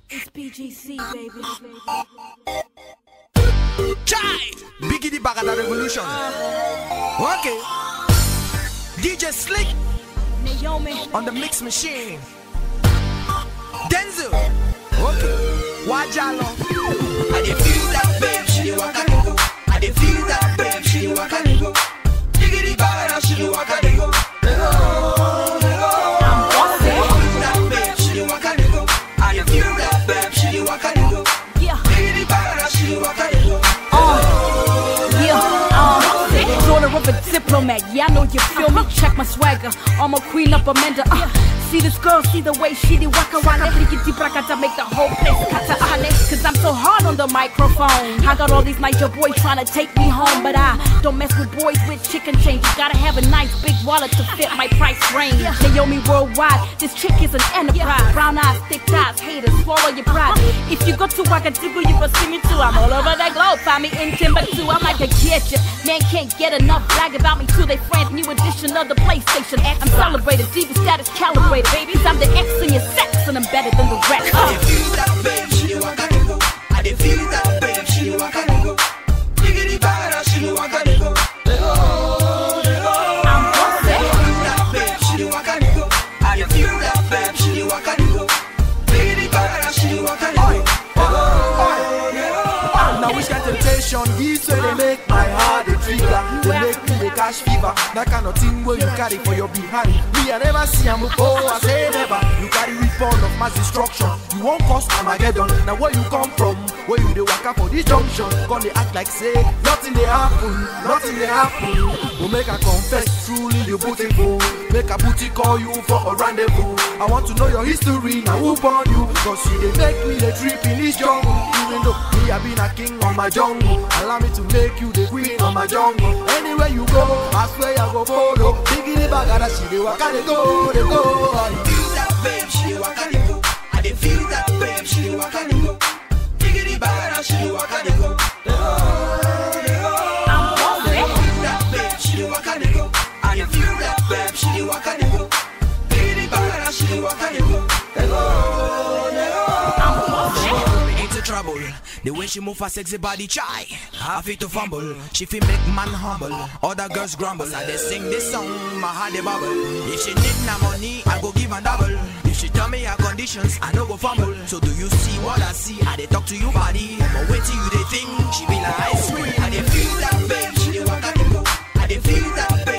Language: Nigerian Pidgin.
It's BGC, baby. Chai! Biggie the Bagada Revolution. Okay. DJ Slick Naomi. on the mix machine. Denzel. Okay. Wajalo. I dey feel that babe, she dey waka dey go. I dey feel that babe, she dey waka dey go. Diggity bagada, she dey waka dey go. Dey go, dey go. I dey feel that babe, she dey waka dey go. I dey feel that babe, she dey waka dey go. Yeah. Diggity bagada, she dey waka dey go. Yeah, uh, daughter of a diplomat. Yeah, I know you feel me. Check my swagger. I'm a queen of Amanda. Uh, see this girl, see the way she did waka waka. Freaky deep to make the whole place kata ane. Cause I'm so hard on the microphone. I got all these Niger boys trying to take me home, but I don't mess with boys with chicken change. You gotta have a nice big wallet to fit my price range. Naomi worldwide, this chick is an enterprise. Brown eyes, thick thighs, haters, swallow your pride. If you go to Ouagadougou, you will see me too. I'm all over the globe, find me in Timbuktu. I'm like a get ya. Man can't get enough brag about me to they friends. New edition of the PlayStation. I'm celebrated, diva status calibrated, baby. i I'm the X in your sex, and I'm better than the rest. I dey feel that babe, she dey waka dey go. I dey feel that babe, she dey waka dey go. Diggity bagada, she dey waka dey go. Dey go, dey go. I'm bossy. I dey feel that babe, she dey waka dey go. I dey feel that babe, she dey waka dey go. Diggity bagada, she dey waka dey go. Dey go, dey go. Now which kind temptation This way they make my heart a trigger They make me the cash fever That kind of thing where you carry for your behind Me I never see am oh I say never You carry weapon of mass destruction You won't cause Armageddon Now where you come from Where you the waka for this junction Gonna they act like say Nothing they happen Nothing they happen Will make I confess Truly you beautiful Make a booty call you for a rendezvous I want to know your history Now who born you Cause you they make me the trip in this jungle Even though me I been a king on my jungle Allow me to make you the queen on my jungle Anywhere you go I swear I go follow Diggity bagada she dey waka dey go dey go I dey feel that babe, she dey waka dey go. I dey feel that babe, she dey waka dey go. Diggity bagada, she dey waka dey go. Dey go, dey go. I'm bossy. I dey feel that babe, she dey waka dey go. I dey feel that babe, she dey waka dey go. Diggity bagada, she dey waka dey go. Dey go, dey go. I'm bossy. into trouble. The way she move her sexy body, try. I feel to fumble. She feel make man humble. Other girls grumble. I they sing this song, my heart they bubble. If she need na money, I go give her double. If she tell me her conditions, I no go fumble. So do you see what I see? I they talk to you body. But wait till you they think she be like ice cream. I dey feel that babe, she dey waka dey go. I dey feel that babe,